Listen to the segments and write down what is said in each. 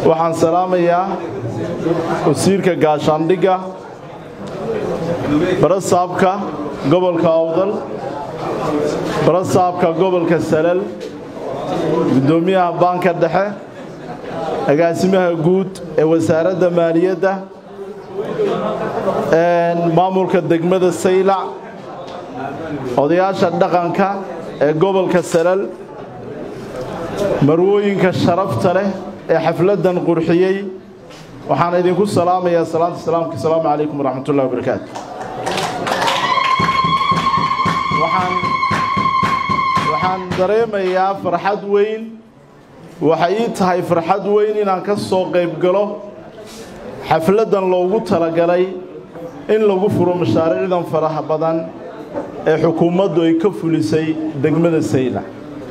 waxaan salaamayaa wasiirka gaashaandhigga barasaabka gobolka awdal barasaabka gobolka salal guddoomiyaha baanka dhexe agaasimaha guud ee wasaaradda maaliyadda maamulka degmada saylac odayaasha dhaqanka ee gobolka salal marwooyinka sharafta leh ee xafladdan qurxiyey waxaan idinku salaamayaa salaanta salaamka asalaamu calaykum waraxmatullahi wabarakaatu waxaan dareemayaa farxad weyn waxay ii tahay farxad weyn inaan ka soo qayb galo xafladdan loogu talagalay in lagu furo mashaariicdan faraha badan ee xukuumaddu ay ka fulisay degmada saylac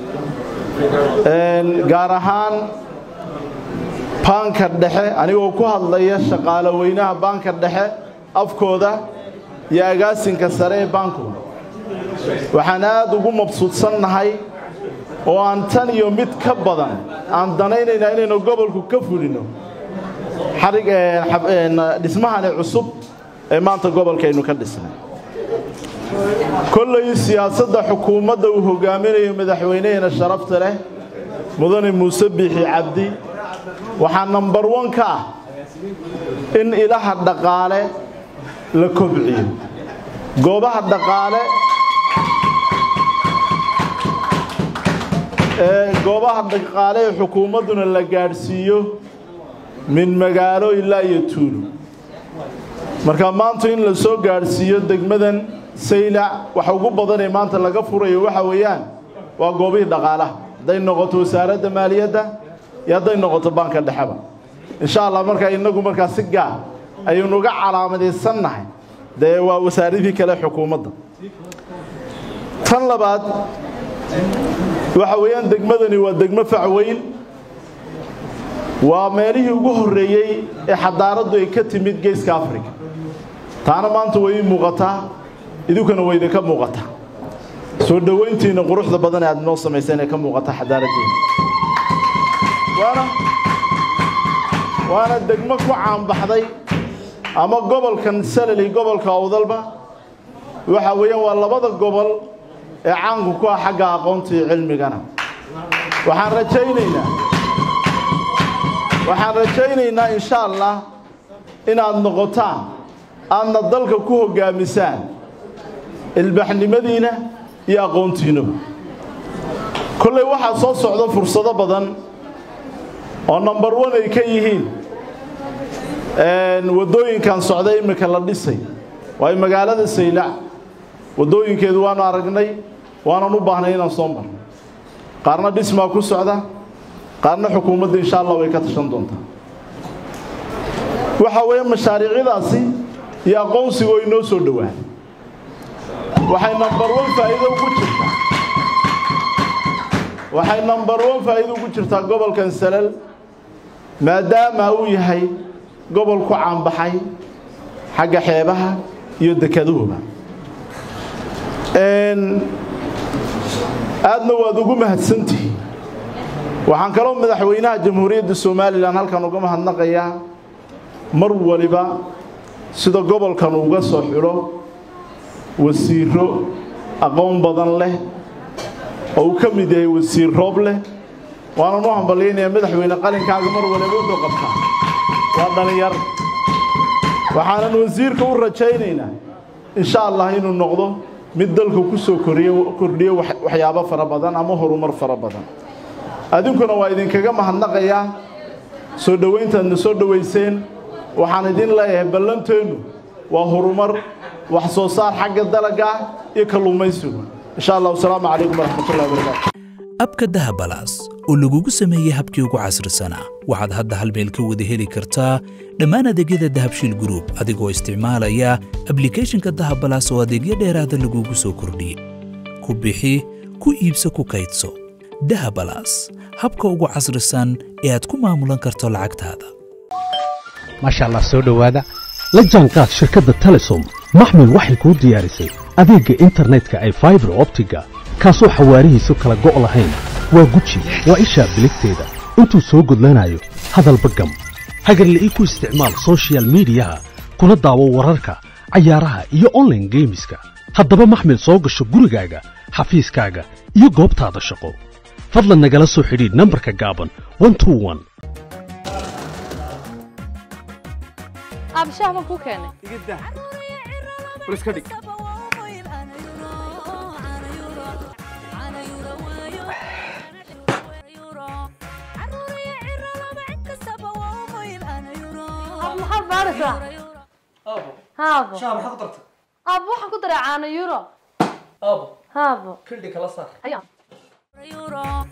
gaar ahaan baanka dhexe anigoo ku hadlaya shaqaale weynaha baanka dhexe afkooda iyo agaasinka sare ee baankooda waxaan aad ugu mabsuudsannahay oo aan tan iyo mid ka badan aan danaynaynaa inaynu gobolku ka fulino dhismahani cusub ee maanta gobolkaynu ka dhisnay kollay siyaasadda xukuumadda uu hogaaminayo madaxweynaheena sharafta leh mudane muuse biixi cabdi waxaa nambar wan ka ah in ilaha dhaqaale la kobciyo goobaha dhaqaale ee goobaha dhaqaale ee xukuumadduna la gaadhsiiyo min magaalo ilaa iyo tuulo marka maanta in la soo gaadhsiiyo degmadan saylac waxa ugu badanee maanta laga furayo waxa weeyaan waa goobihii dhaqaalaha hadday noqoto wasaaradda maaliyadda iyo hadday noqoto baanka dhexeba insha allah markaa innagu markaa si gaar ayaynu uga calaamadaysannahay dee waa wasaaradii kale xukuumadda tan labaad waxa weeyaan degmadani waa degmo facweyn waa meelihii ugu horreeyey ee xadaaraddu ay ka timid geeska africa taana maanta way ii muuqataa idinkuna way idinka muuqataa soo dhowayntiinna quruxda badan ee aad inoo samayseen ee ka muuqata xadaaraddiina waana waana degmo ku caanbaxday ama gobolkan salali gobolka awdalba waxa weeyaan waa labada gobol ee caanku ku ah xagga aqoonta iyo cilmigana waxaan rajaynaynaa waxaan rajaynaynaa insha allah inaad noqotaan aadna dalka ku hoggaamisaan ilbaxnimadiina iyo aqoontiinuba kollay waxaa soo socda fursado badan oo nambar wan ay ka yihiin waddooyinkan socda iminka la dhisay waayo magaalada saylac waddooyinkeedu waanu aragnay waanan u baahnay inaan soo marno qaarna dhismaa ku socda qaarna xukuumadda insha allah way ka tashan doontaa waxa weeye mashaariicdaasi iyo aqoonsigu ay noo soo dhowaan waxay nambar wan faa'iido ugu jirtaa waxay nambar wan faa'iido ugu jirtaa gobolkan salal maadaama uu yahay gobol ku caanbaxay xagga xeebaha iyo dekaduhuba aadna waad ugu mahadsantihiin waxaan kaloo madaxweynaha jamhuuriyadda somalilan halkan uga mahadnaqayaa mar waliba sida gobolkan uga soo xidho wasiiro aqoon badan leh oo uu ka mid yahay wasiir roob leh waanan u hambalyaynayaa madaxweyne qalinkaaga mar waliba wuxuu qabtaa waa dhallinyar waxaanan wasiirka u rajaynaynaa insha allah inuu noqdo mid dalka ku soo kordhiyo waxyaabo fara badan ama horumar fara badan adinkuna waa idinkaga mahadnaqayaa soo dhowayntaadna soo dhowayseen waxaan idin leeyahay ballanteennu waa horumar wax soo saar xagga dalaga iyo kalluumaysigu insha allah wasalaamu calaykum waraxmatullahi wabarakaatu abka dahabalaas oo lagugu sameeyey habkii ugu casrisanaa waxaad hadda hal meel ka wada heli kartaa dhammaan adeegyada dahabshiil gruub adigoo isticmaalaya ablikhethonka dahabalaas oo adeegyo dheeraada lagugu soo kordhiyey ku bixi ku iibso ku kaydso dahabalaas habka ugu casrisan ee aad ku maamulan karto lacagtaada maasha allah soo dhowaada la jaanqaad shirkadda telesom maxmed waxay kuu diyaarisay adeegga internetka ay faibar optiga kaasoo xawaarihiisu kala go' lahayn waa guji waa ishaa biligteeda intuu soo gudlanayo hadalba gam hagarla'ii ku isticmaal soshiyal miidiyaha kuna daawo wararka cayaaraha iyo onlaine geemiska haddaba maxmil soo gasho gurigaaga xafiiskaaga iyo goobtaada shaqo fadlan nagala soo xidhiidh nambarka gaaban abshaah baan kuu keenay maxaad baaraysaa haabo شاب حضرتك aabo waxaan ku daray caano euro ابو haabo كل دي كلا صار ayaa